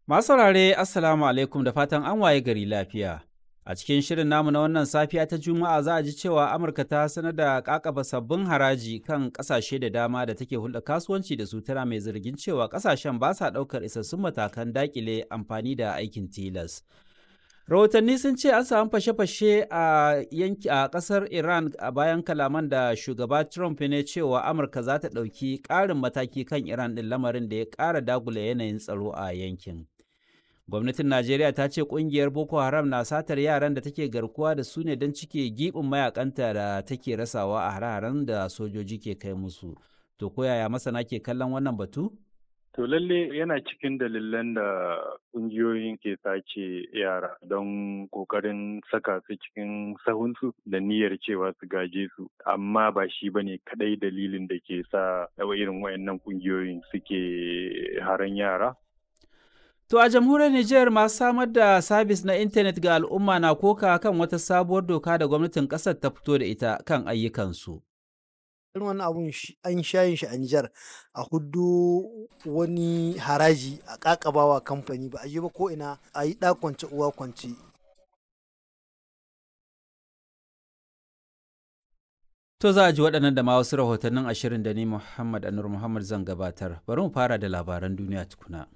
Masu saurare Assalamu alaikum da fatan an waye gari lafiya. A cikin shirin namu na wannan safiya ta Juma'a za a ji cewa Amurka ta sanar da kakaba sabbin haraji kan kasashe da dama da take hulɗa kasuwanci da su tana mai zargin cewa kasashen ba sa ɗaukar isassun matakan dakile amfani da aikin tilas. Rahotanni sun ce an samu fashe-fashe a yanki a ƙasar Iran a bayan kalaman da shugaba Trump ne cewa Amurka za ta ɗauki ƙarin mataki kan Iran ɗin lamarin da ya ƙara dagula yanayin tsaro a yankin. gwamnatin najeriya ta ce kungiyar boko haram na satar yaran da take garkuwa da su ne don cike gibin mayakanta da take rasawa a hare-haren da sojoji ke kai musu to koyaya masana ke kallon wannan batu To lalle yana cikin dalilan da ƙungiyoyin ke sace yara don ƙoƙarin saka su cikin sahunsu da niyyar cewa su gaje su amma ba shi ba ne kaɗai dalilin da ke sa irin wayannan ƙungiyoyin suke haran yara To a jamhuriyar Nijar masu samar da sabis na intanet ga al'umma na koka kan wata sabuwar doka da gwamnatin ƙasar ta fito da ita kan ayyukansu. irin wani abun an shayin shi a Nijar a hudu wani haraji a kakabawa kamfani ba a yi ba ko ina a yi kwance uwa kwance. To za a ji waɗannan da ma wasu rahotannin ashirin da ni Muhammad Anur Muhammad zan gabatar. Bari mu fara da labaran duniya tukuna.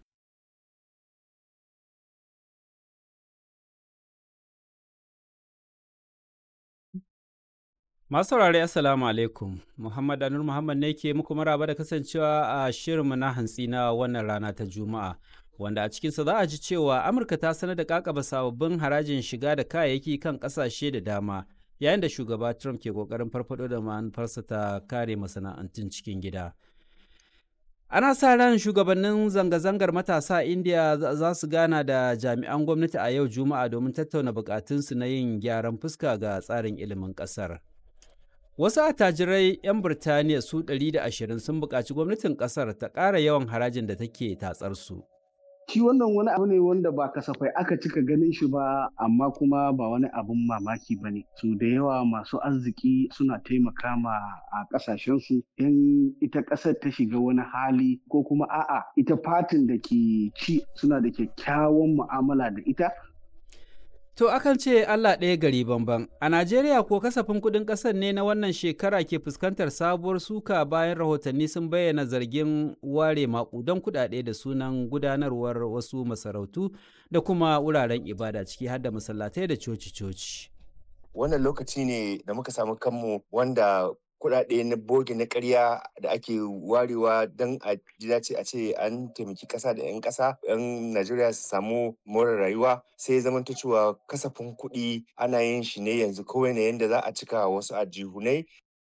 Masu saurare Assalamu alaikum, Muhammad Anur Muhammad ne ke muku maraba da kasancewa a shirinmu na hantsi na wannan rana ta Juma'a, wanda a cikinsa za a ji cewa Amurka ta sanar da kakaba sababbin harajin shiga da kayayyaki kan ƙasashe da dama, yayin da shugaba Trump ke ƙoƙarin farfaɗo da manufarsa ta kare masana'antun cikin gida. Ana sa ran shugabannin zanga-zangar matasa a India za su gana da jami'an gwamnati a yau Juma'a domin tattauna bukatunsu na yin gyaran fuska ga tsarin ilimin ƙasar. Wasu attajirai 'yan Birtaniya su 120 sun buƙaci gwamnatin ƙasar ta ƙara yawan harajin da take tatsar su. Shi wannan wani abu ne wanda ba kasafai aka cika ganin shi ba amma kuma ba wani abun mamaki ba ne. Su da yawa masu arziki suna taimaka ma a ƙasashensu in ita ƙasar ta shiga wani hali ko kuma a'a ita fatin da ke ci suna da kyakkyawan mu'amala da ita To akan ce Allah ɗaya gari bamban. A Najeriya ko kasafin kuɗin ƙasar ne na wannan shekara ke fuskantar sabuwar suka bayan rahotanni sun bayyana zargin ware maƙudan kuɗaɗe da sunan gudanarwar wasu masarautu da kuma wuraren ibada ciki har da masallatai da coci-coci. Wannan lokaci ne da muka samu kanmu wanda kuɗaɗe na boge na ƙarya da ake warewa don a ji dace a ce an taimaki ƙasa da 'yan ƙasa 'yan Najeriya su samu more rayuwa sai zama cewa kasafin kuɗi ana yin shi ne yanzu kawai ne yadda za a cika wasu ajihunai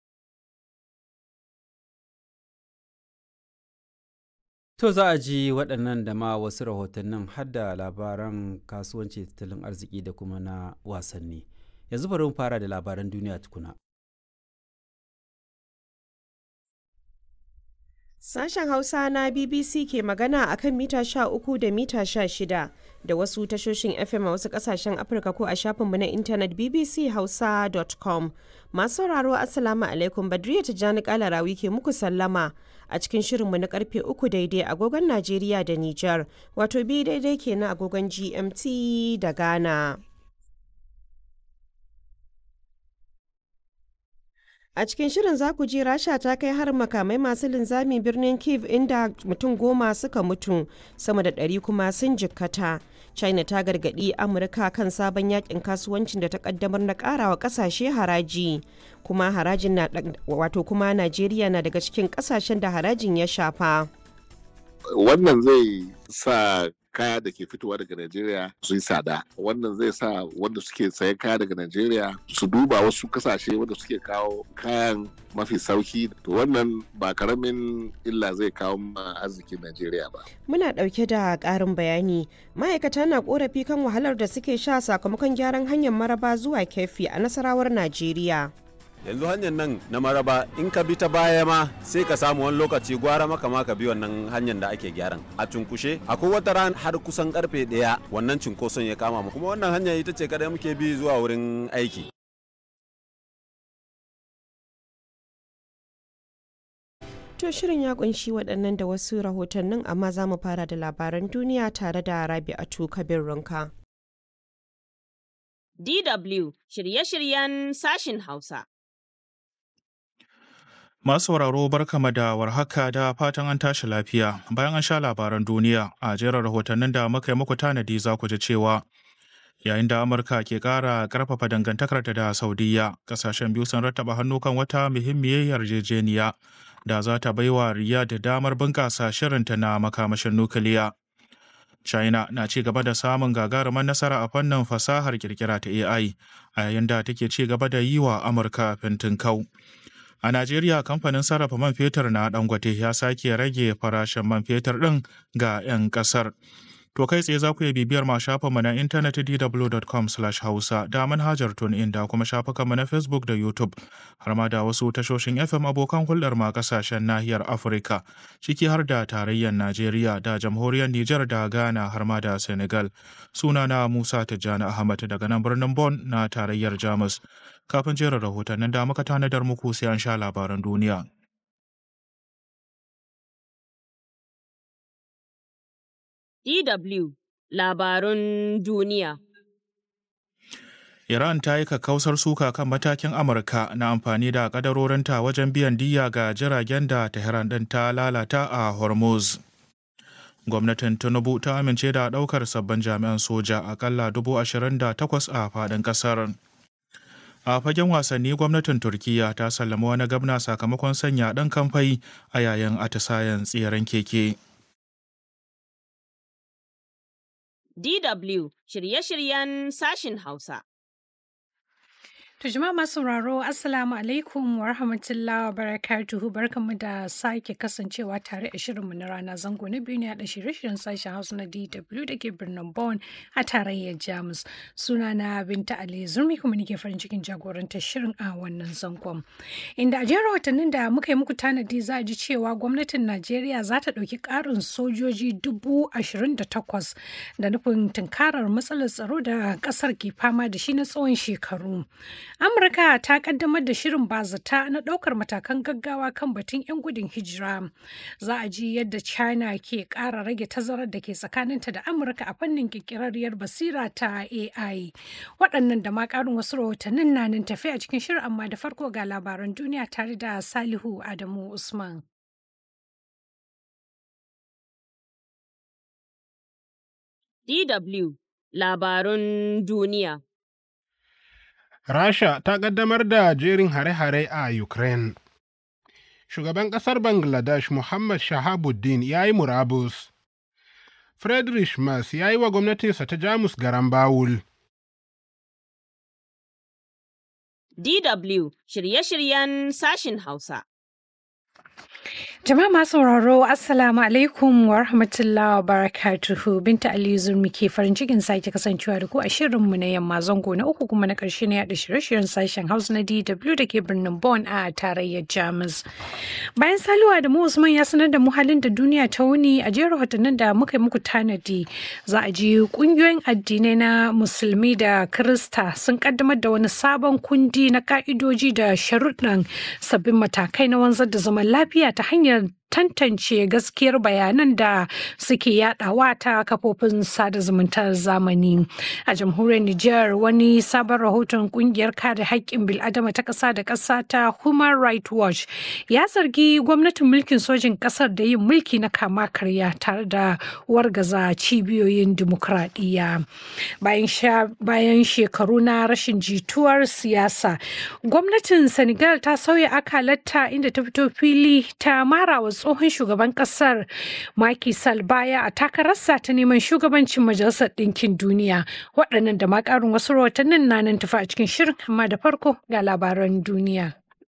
To za a ji waɗannan da ma wasu rahotannin har da labaran kasuwanci tattalin arziki da kuma na wasanni. Yanzu bari mu fara da labaran duniya tukuna. Sashen Hausa na BBC ke magana a kan mita 13 da mita 16 da wasu tashoshin FM a wasu kasashen Afirka ko a shafinmu na intanet bbchausa.com. Masu sauraro Assalamu alaikum Badriya Tijjani Kalarawi ke muku sallama a cikin shirinmu na karfe 3 daidai agogon Najeriya da Nijar, wato bi daidai kenan agogon GMT da Ghana. A cikin shirin za ku ji Rasha ta kai har makamai masu linzami birnin Kiev inda mutum goma suka mutu sama da ɗari kuma sun jikkata. China ta gargaɗi Amurka kan sabon yakin kasuwancin da ta kaddamar na ƙarawa ƙasashe haraji. Kuma harajin na wato kuma Najeriya na daga cikin ƙasashen da harajin ya shafa. Wannan zai sa kaya da ke fitowa daga Najeriya su yi tsada. Wannan zai sa wanda suke sayan kaya daga Najeriya su duba wasu kasashe wanda suke kawo kayan mafi sauki. To wannan ba karamin illa zai kawo ma arzikin Najeriya ba. Muna ɗauke da ƙarin bayani. Ma'aikata na ƙorafi kan wahalar da suke sha sakamakon gyaran hanyar maraba zuwa kefi a nasarawar Najeriya. yanzu hanyar nan na maraba in ka bi ta baya ma sai ka samu wani lokaci gwara maka ma ka bi wannan hanyar da ake gyaran a cunkushe akwai wata ran har kusan karfe daya wannan cunkoson ya kama mu kuma wannan hanya ita ce kadai muke bi zuwa wurin aiki To shirin ya kunshi waɗannan da wasu rahotannin amma za mu fara da labaran duniya tare da Rabi'atu Kabir Runka. DW shirye-shiryen sashin Hausa. Masu sauraro barkama da warhaka da fatan an tashi lafiya bayan an sha labaran duniya a jerin rahotannin da muka yi muku tanadi za ku ji cewa yayin da Amurka ke ƙara ƙarfafa dangantakarta da Saudiya ƙasashen biyu sun rattaba hannu kan wata muhimmiyar yarjejeniya da za ta baiwa Riyadh damar bunƙasa shirinta na makamashin nukiliya. China na ci gaba da samun gagarumar nasara a fannin fasahar kirkira ta AI a yayin da take ci gaba da yi wa Amurka kau. A Najeriya kamfanin sarrafa man fetur na Dangote ya sake rage farashin man fetur ɗin ga 'yan ƙasar. To kai tsaye za ku iya bibiyar ma shafinmu na intanet dw.com hausa da manhajar TuneIn da kuma shafukanmu na Facebook da YouTube har ma da wasu tashoshin FM abokan hulɗar ma ƙasashen nahiyar Afirka ciki har da tarayyar Najeriya da jamhuriyar Nijar da Ghana har ma da Senegal. Sunana Musa Tijjani Ahmad daga nan birnin Bon na tarayyar Jamus. Kafin jerin rahotannin da muka tanadar muku sai an sha labaran duniya. DW Labarun Duniya. Iran ta yi kakkausar suka kan matakin Amurka na amfani da kadarorinta wajen biyan diya ga jiragen da Tehran ɗin ta lalata a Hormuz. Gwamnatin Tinubu ta amince da ɗaukar sabbin jami'an soja akalla dubu ashirin da takwas a faɗin ƙasar. A fagen wasanni gwamnatin Turkiyya ta sallama wani gabna sakamakon sanya ɗan kamfai a yayin atisayen tseren keke. DW shirye-shiryen sashin Hausa. To jama'a masu sauraro Assalamu alaikum wa rahmatullahi wa barakatuhu barkanmu da sake kasancewa tare a shirinmu na rana zango na biyu ne haɗa shirye-shiryen sashen Hausa na DW da ke birnin Bonn a tarayyar Jamus. Suna na Binta Ali Zurmi kuma nake farin cikin jagorantar shirin a wannan zangon. Inda a jerin watannin da muka yi muku tanadi za a ji cewa gwamnatin Najeriya za ta ɗauki ƙarin sojoji dubu ashirin da takwas da nufin tunkarar matsalar tsaro da ƙasar ke fama da shi na tsawon shekaru. Amurka ta kaddamar da shirin bazata na ɗaukar matakan gaggawa kan batun 'yan gudun hijira. Za a ji yadda China ke ƙara rage tazarar da ke tsakaninta da Amurka a fannin ƙirƙirarriyar basira ta AI. Waɗannan da ma ƙarin wasu rahotannin na nan tafi a cikin shirin amma da farko ga labaran duniya tare da Salihu Adamu Usman. DW Labarun Duniya. Rasha ta ƙaddamar da jerin hare-hare a Ukraine. Shugaban ƙasar Bangladesh Muhammad Shahabuddin ya yi murabus. Friedrich Merz ya yi wa gwamnatinsa ta Jamus garan bawul. DW shirye-shiryen sashin Hausa. Jama'a masu sauraro Assalamu alaikum wa rahmatullahi wa barakatuhu Binta Ali Zurmi ke farin cikin sake kasancewa da ku a shirinmu na yamma zango na uku kuma na ƙarshe na yaɗa shirye-shiryen sashen Hausa na DW da ke birnin Bonn a tarayyar Jamus. Bayan saluwa da mu Usman ya sanar da mu halin da duniya ta wuni a jerin watannin da muka yi muku tanadi za a ji ƙungiyoyin addinai na Musulmi da Kirista sun kaddamar da wani sabon kundi na ka'idoji da sharuɗan sabbin matakai na wanzar da zaman lafiya ta hanyar tantance gaskiyar bayanan da suke yadawa ta kafofin sada zumuntar zamani a jamhuriyar Nijar wani sabon rahoton kungiyar kare haƙƙin bil'adama ta ƙasa da ƙasa ta Human Rights Watch ya zargi gwamnatin mulkin sojin ƙasar da yin mulki na kama karya tare da wargaza cibiyoyin dimokuraɗiyya bayan shekaru na rashin jituwar siyasa gwamnatin Senegal ta sauya akalarta inda ta fito fili ta mara wa tsohon shugaban kasar Macky Sall baya a takararsa ta neman shugabancin Majalisar Ɗinkin Duniya. Waɗannan da ma ƙarin wasu rahotannin na nan tafi a cikin shirin amma da farko ga labaran duniya.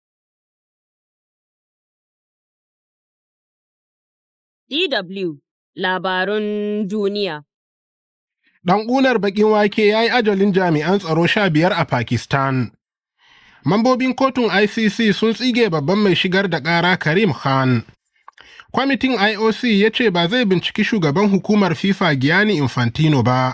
DW Labarun Duniya Ɗan ƙunar baƙin wake ya yi ajalin jami'an tsaro sha biyar a Pakistan. Mambobin kotun ICC sun tsige babban mai shigar da ƙara Karim Khan. Kwamitin IOC ya ce ba zai binciki shugaban hukumar FIFA Gianni Infantino ba.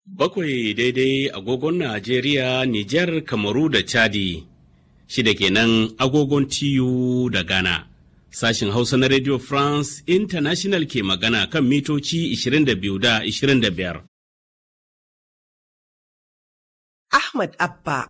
Bakwai daidai agogon Najeriya, Nijar, Kamaru da Chadi, shida kenan agogon TU da Ghana. Sashin Hausa na Radio France International ke magana kan mitoci 22 da 25. Ahmad Abba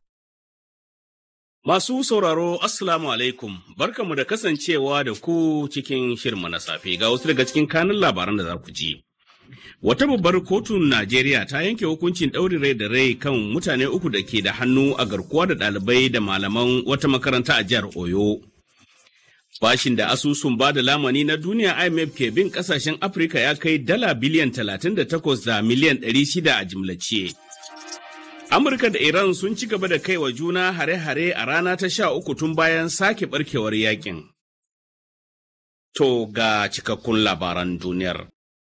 Masu sauraro Assalamu alaikum, barkamu da kasancewa da ku cikin shirma na safe ga wasu daga cikin kanun labaran da za ku ji. Wata babbar kotun Najeriya ta yanke hukuncin ɗaurin rai da rai kan mutane uku da ke da hannu a garkuwa da ɗalibai da malaman wata makaranta a jihar Oyo. Bashin da asusun ba da lamani na duniya IMF ke bin ƙasashen Afirka ya kai dala biliyan 38 da miliyan 600 a jimlace. Amurka da Iran sun ci gaba da kai wa juna hare-hare a rana ta sha uku tun bayan sake barkewar yakin. To ga cikakkun labaran duniyar.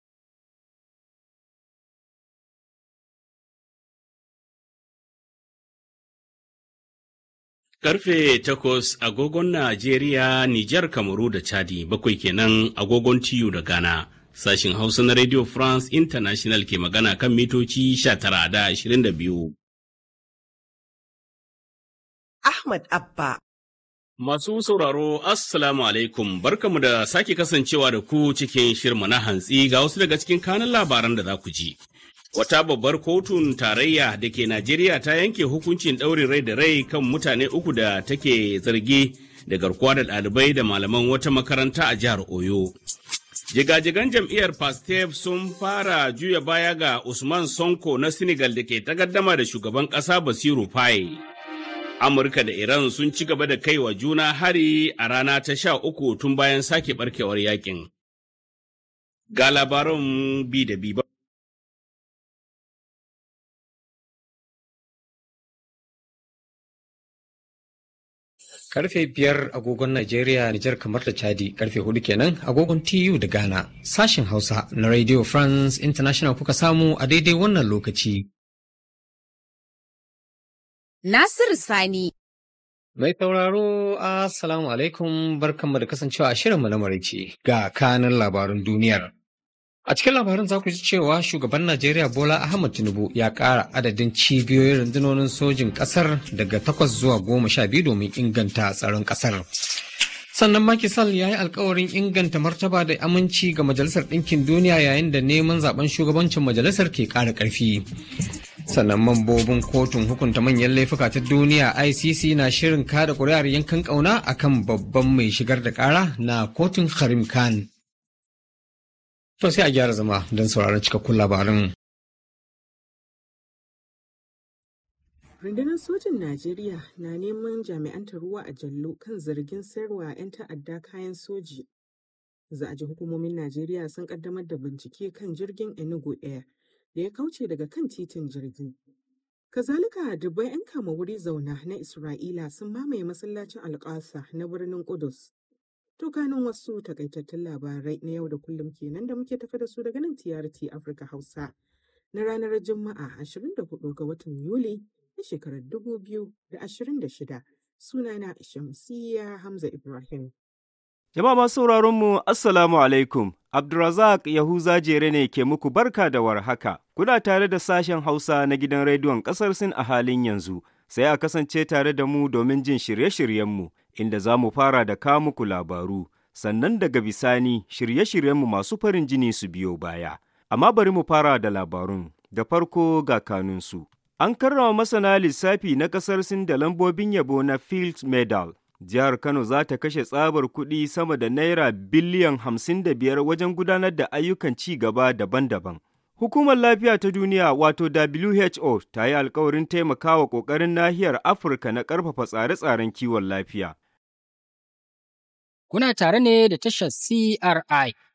Karfe takwas agogon Najeriya, Nijar, Kamaru da Chadi bakwai kenan agogon TU da Ghana. Sashin Hausa na Radio France International ke magana kan mitoci 19 da 22. Ahmad Abba Masu sauraro, Assalamu alaikum, barkamu da sake kasancewa da ku cikin shirma na hantsi ga wasu daga cikin kanan labaran da za ku ji. Wata babbar kotun tarayya da ke Najeriya ta yanke hukuncin ɗaurin rai da rai kan mutane uku da take zargi da garkuwa da ɗalibai da malaman wata makaranta a jihar Oyo. Jigajigan jam'iyyar Pastef sun fara juya baya ga Usman Sonko na Senegal da ke takaddama da shugaban ƙasa Basiru Faye. Amurka da Iran sun ci gaba da kai wa juna hari a rana ta sha uku tun bayan sake barkewar yakin. Ga labaran bi da bi Karfe biyar agogon Najeriya, Nijar kamar da Chadi, karfe hudu kenan agogon TU da Ghana. Sashen Hausa na Radio France International kuka samu a daidai wannan lokaci. Nasiru Sani. Mai sauraro, Assalamu alaikum barkanmu da kasancewa a shirinmu na maraice ga kanan labarun duniyar. A cikin labarin za ku ji cewa shugaban Najeriya Bola Ahmad Tinubu ya ƙara adadin cibiyoyin rundunonin sojin ƙasar daga takwas zuwa goma sha biyu domin inganta tsaron ƙasar. Sannan Macky Sall ya yi alkawarin inganta martaba da aminci ga Majalisar Ɗinkin Duniya yayin da neman zaben shugabancin majalisar ke ƙara ƙarfi. sannan mambobin kotun hukunta manyan laifuka ta duniya icc na shirin kada kuri'ar yankan kauna akan babban mai shigar da kara na kotun harim khan to sai a gyara zama don sauraron cikakkun labarin rundunar sojin najeriya na neman jami'an ruwa a jallo kan zargin sayarwa 'yan ta'adda kayan soji za a ji hukumomin najeriya sun kaddamar da bincike kan jirgin enugu air da ya kauce daga kan titin jirgi. Kazalika dubbai 'yan kama wuri zauna na Isra'ila sun mamaye masallacin Alƙasa na birnin Kudus. To kanin wasu takaitattun labarai na yau da kullum kenan da muke tafi da su daga nan TRT Afirka Hausa na ranar Juma'a 24 ga watan Yuli na shekarar 2026. Sunana Shamsiyya Hamza Ibrahim. Jama'a masu sauraron mu Assalamu alaikum. Abdulrazak Yahuza Jere ne ke muku barka da warhaka. Kuna tare da sashen Hausa na gidan rediyon ƙasar Sin a halin yanzu. Sai a kasance tare da mu domin jin shirye-shiryenmu, inda za mu fara da ka muku labaru. Sannan daga bisani shirye-shiryenmu masu farin jini su biyo baya. Amma bari mu fara da labarun. Da farko ga kanunsu. An karrama masana lissafi na ƙasar Sin da lambobin yabo na Fields Medal. Jihar Kano za ta kashe tsabar kuɗi sama da Naira biliyan hamsin da biyar wajen gudanar da ayyukan ci gaba daban-daban. Hukumar Lafiya ta Duniya wato WHO ta yi alkawarin taimakawa ƙoƙarin nahiyar Afirka na ƙarfafa tsare-tsaren kiwon lafiya. Kuna tare ne da tashar CRI